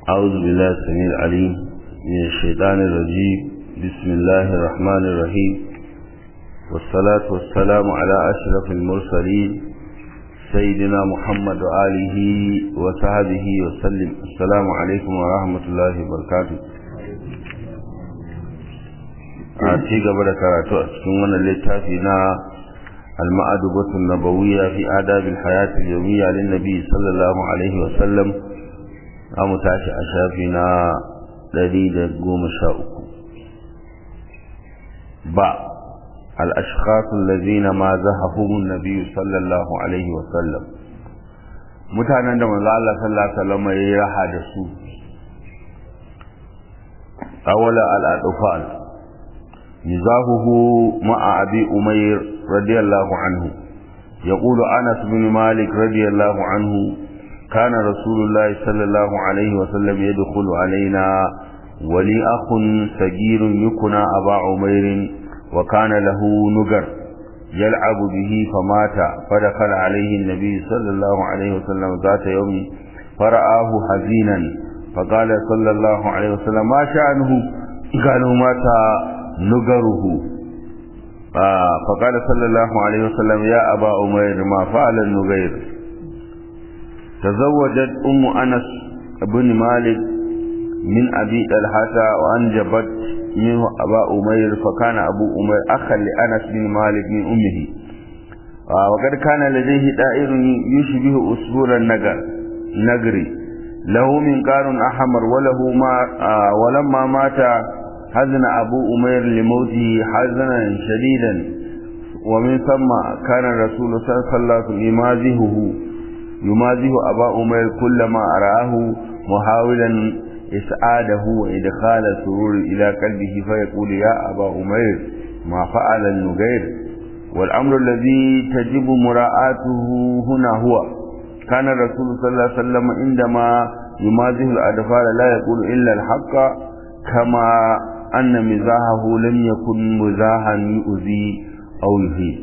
أعوذ بالله السميع العليم من الشيطان الرجيم بسم الله الرحمن الرحيم والصلاة والسلام على أشرف المرسلين سيدنا محمد وآله وصحبه وسلم السلام عليكم ورحمة الله وبركاته a ci gaba da karatu a cikin wannan littafi na al-ma'adubatu nabawiyya fi adab al-hayat al-yawmiyya lin nabi sallallahu alaihi wa sallam amu tashi a shafi na 113 ba al-ashkhas alladhina ma zahahum an-nabi sallallahu alaihi wa sallam mutanen da manzo Allah sallallahu alaihi wa sallam ya raha da su awala al-adfal مزاحه مع أبي أمير رضي الله عنه يقول أنس بن مالك رضي الله عنه كان رسول الله صلى الله عليه وسلم يدخل علينا ولي أخ صغير يكنى أبا عمير وكان له نجر يلعب به فمات فدخل عليه النبي صلى الله عليه وسلم ذات يوم فرآه حزينا فقال صلى الله عليه وسلم ما شأنه قالوا مات نجره آه فقال صلى الله عليه وسلم يا أبا أمير ما فعل النجير تزوجت أم أنس بن مالك من أبي طلحة وأنجبت منه أبا أمير فكان أبو أمير أخا لأنس بن مالك من أمه آه وقد كان لديه دائر يشبه أسبور النجر نجري له منقار أحمر وله ما آه ولما مات حزن أبو أمير لموته حزنا شديدا ومن ثم كان الرسول صلى الله عليه وسلم يمازهه يمازه أبا أمير كلما أراه محاولا إسعاده وإدخال السرور إلى قلبه فيقول يا أبا أمير ما فعل النغير والأمر الذي تجب مراعاته هنا هو كان الرسول صلى الله عليه وسلم عندما يمازه الأطفال لا يقول إلا الحق كما أن مزاحه لم يكن مزاحا يؤذي أو يهين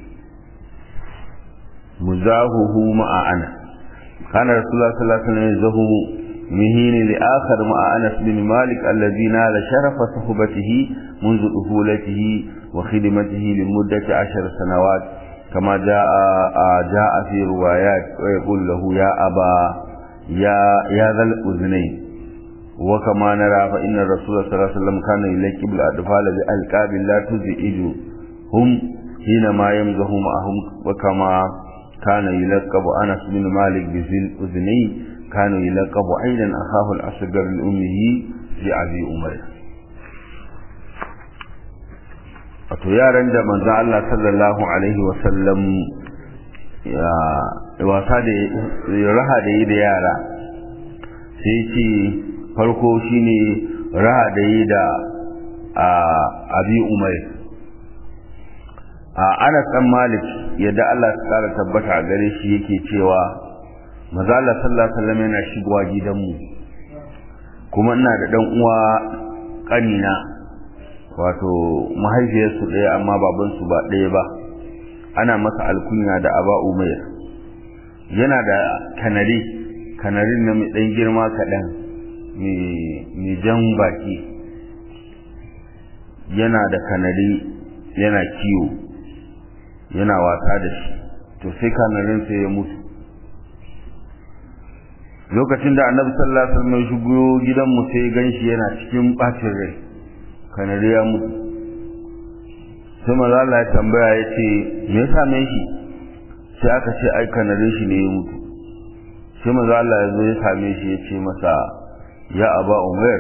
مزاحه مع أنا كان رسول الله صلى الله عليه وسلم يزهو مهين لآخر مع أنس بن مالك الذي نال شرف صحبته منذ طفولته وخدمته لمدة عشر سنوات كما جاء جاء في روايات ويقول له يا أبا يا يا ذا الأذنين وكما نرى فإن الرسول صلى الله عليه وسلم كان يلقب الأطفال بألقاب لا تزعج هم حينما يمزح معهم وكما كان يلقب أنس بن مالك بذي الأذنين كان يلقب أيضا أخاه الأصغر لأمه لأبي أمير wato yaran da manzo Allah sallallahu alaihi wasallam ya wasa da raha da yi da yara sai ce farko shine raha da yi da abi umar a anas dan malik yadda Allah ya kara tabbata a gare shi yake cewa maza Allah sallallahu alaihi wasallam yana shigowa gidanmu kuma ina da dan uwa kanina wato mahaifiyarsu ɗaya amma babansu ba ɗaya ba ana masa alkunya da aba umair yana da kanari kanarin na mai ɗan girma kaɗan mai jan baki yana da kanari yana kiwo yana wasa da shi to sai kanarin sai ya mutu lokacin da annabi sallallahu alaihi wasallam ya shigo gidanmu sai ganshi yana cikin bacin rai kanari ya mutu sai maza Allah ya tambaya ya ce me ya same shi sai aka ce ai kanarin shi ne ya mutu sai maza Allah ya zo ya same shi ya ce masa ya aba umar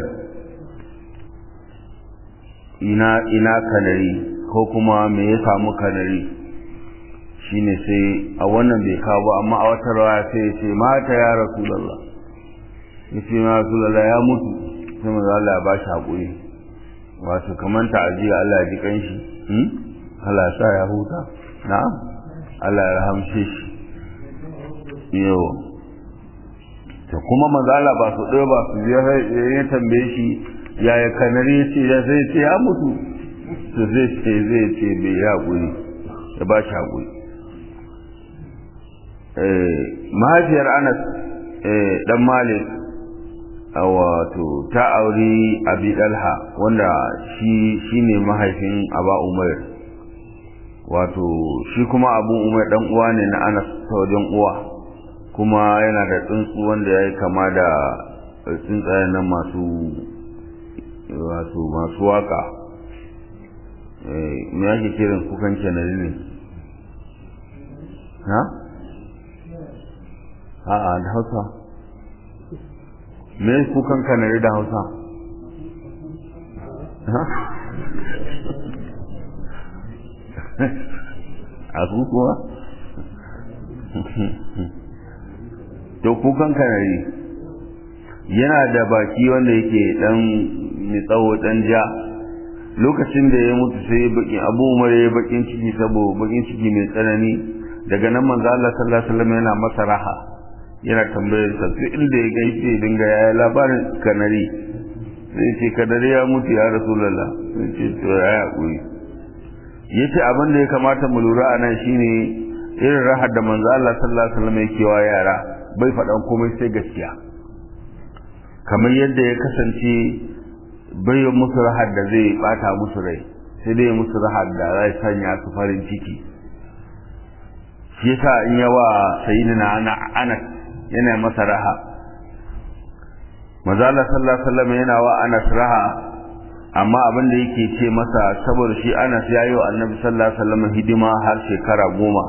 ina ina kanari ko kuma me ya samu kanari shine sai a wannan bai kawo amma a wata rawa sai ya ce mata ya rasulullah ya ce ya rasulullah ya mutu sai maza Allah ya ba shi haƙuri wato kamar ta'aziyya Allah ya ji kanshi Allah ya sa ya huta na'am Allah ya rahamshe shi yau to kuma manzala ba su ɗaya ba su ya tambaye shi yaya kanari ya ce ya sai ce ya mutu to zai ce zai ce bai ya haƙuri ya ba shi haƙuri mahaifiyar anas dan malik wato ta auri abi dalha wanda shi shine mahaifin aba umar wato shi kuma abu umar dan uwa ne na anas ta wajen uwa kuma yana da tsuntsu wanda ya yi kama da tsuntsayen nan masu wato masu waka me ake kiran kukan canari ne ha? a'a da hausa me kukan kanari da hausa a kuwa to kukan kanari yana da baki wanda yake dan mai tsawo dan ja lokacin da ya mutu sai bakin abu umar ya bakin ciki saboda bakin ciki mai tsanani daga nan manzo Allah sallallahu alaihi wasallam yana masa raha yana tambayar sa sai inda ya gaishe dinga ya labarin kanari sai ce kanari ya mutu ya rasulullah sai ce to ya hakuri yace abin da ya kamata mu lura a nan shine irin rahar da manzo Allah sallallahu alaihi wasallam yake wa yara bai faɗan komai sai gaskiya kamar yadda ya kasance bai yi musu rahar da zai bata musu rai sai dai musu rahar da zai sanya su farin ciki shi yasa in yawa sayyidina ana anas yana masa raha manzo Allah sallallahu alaihi wasallam yana wa anas raha amma abin da yake ce masa saboda shi anas ya yi wa annabi sallallahu alaihi wasallam hidima har shekara goma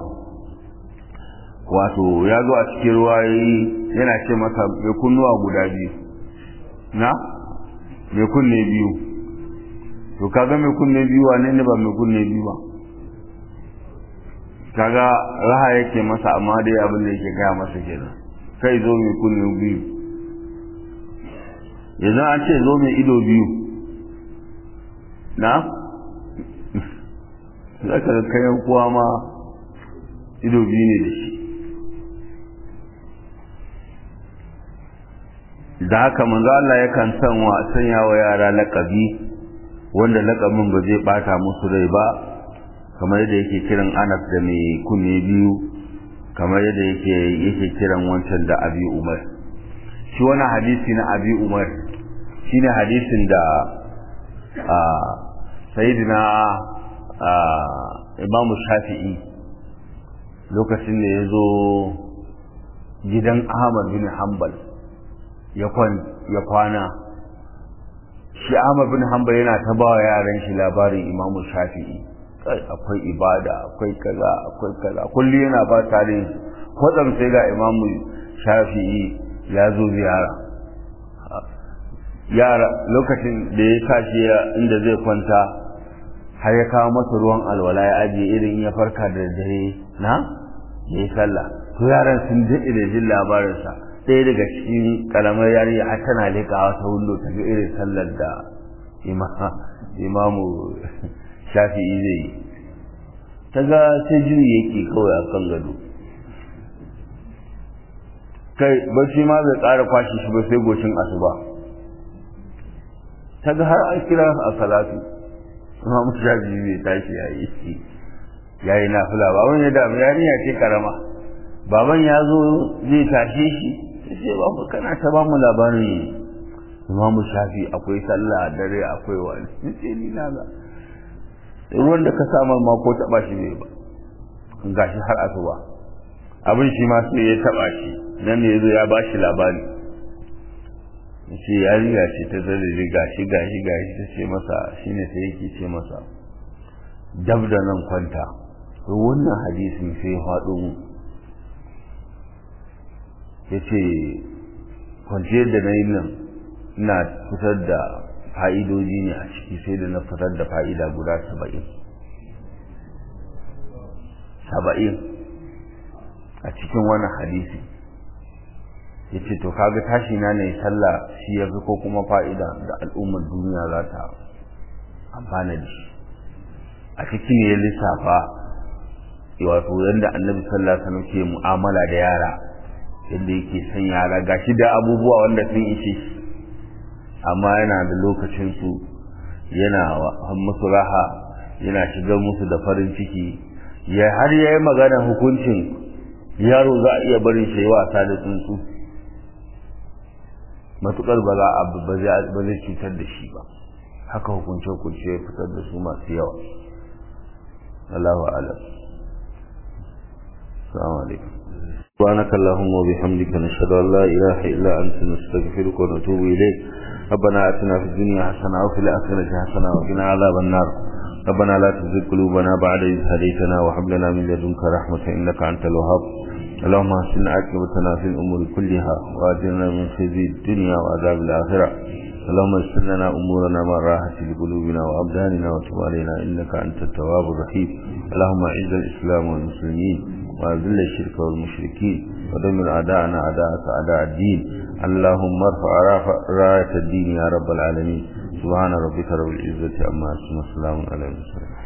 wato ya zo a cikin ruwayoyi yana ce masa mai kunnuwa guda biyu na mai kunne biyu to kaga mai kunne biyu wane ne ba mai kunne biyu ba kaga raha yake masa amma dai abin da yake gaya masa kenan kai zo mai kunne biyu yanzu an ce zo mai ido biyu na zaka kayan kuwa ma ido biyu ne da shi da haka manzo Allah yakan san wa sanya wa yara laqabi wanda laqabin ba zai bata musu rai ba kamar yadda yake kiran Anas da mai kunne biyu kamar yadda yake yake kiran wancan da Abi Umar shi wani hadisi na Abi Umar shine hadisin da a sayyidina Imam Shafi'i lokacin da ya zo gidan Ahmad bin Hanbal ya kwana shi Ahmad bin Hanbal yana ta ba yaran shi labarin Imam Shafi'i kai akwai ibada akwai kaza akwai kaza kulli yana ba tare kwatsam sai ga Imam Shafi'i ya zo ziyara yara lokacin da ya tashi inda zai kwanta har ya kawo masa ruwan alwala ya ajiye irin ya farka da dare na ya yi sallah to yaran sun daɗe da jin labarinsa ɗaya daga cikin kalamar yarinya har tana leƙawa ta wundo ta ga irin sallar da imamu shafi'i zai yi ta ga sai jiri yake kawai a kan gado kai bacci ma bai ƙara kwashe shi ba sai goshin asuba ta ga har an kira a salatu imamu shafi'i bai tashi ya yi ya yi nafila ba wani da yarinya ce karama baban ya zo zai tashe shi sai ba mu kana ta ba mu labarin imamu shafi akwai sallah dare akwai wani sai ni na ga ruwan da ka samar ma ko taba shi bai ba gashi har asuba abin shi ma sai ya taba shi nan ne yazo ya ba shi labari ce yarinya ce ta zare gashi gashi gashi ta ce masa shine sai yake ce masa dab da nan kwanta wannan hadisin sai ya faɗo mu ya ce kwanciyar da na yi nan ina fitar da fa'idoji ne a ciki sai da na fitar da fa'ida guda saba'in saba'in a cikin wani hadisi ya ce to kaga tashi na ne sallah shi ya fi ko kuma fa'ida da al'ummar duniya za ta amfana da shi a cikin ya lissafa wato yadda annabi sallallahu alaihi wasallam ke mu'amala da yara yadda yake son yara gashi da abubuwa wanda sun ishe shi amma yana da lokacin su yana musu raha yana shigar musu da farin ciki ya har ya yi magana hukuncin yaro za a iya barin shi wasa da tsuntsu matukar ba za a ba zai cutar da shi ba haka hukunce hukunce ya fitar da su masu yawa Allahu a'lam assalamu alaikum سبحانك اللهم وبحمدك نشهد ان لا اله الا انت نستغفرك ونتوب اليك ربنا اتنا في الدنيا حسنه وفي الاخره حسنه وقنا عذاب النار ربنا لا تزغ قلوبنا بعد إذ هديتنا وهب لنا من لدنك رحمة إنك أنت الوهاب اللهم احسن عاقبتنا في الأمور كلها وأجرنا من خزي الدنيا وعذاب الآخرة اللهم اغفر لنا أمورنا من راحة لقلوبنا وأبداننا وتب علينا إنك أنت التواب الرحيم اللهم أعز الإسلام والمسلمين وأذل الشرك والمشركين ودمر أعداءنا أعداءك أعداء الدين اللهم ارفع راية الدين يا رب العالمين سبحان ربك رب العزة عما يصفون وسلام على المرسلين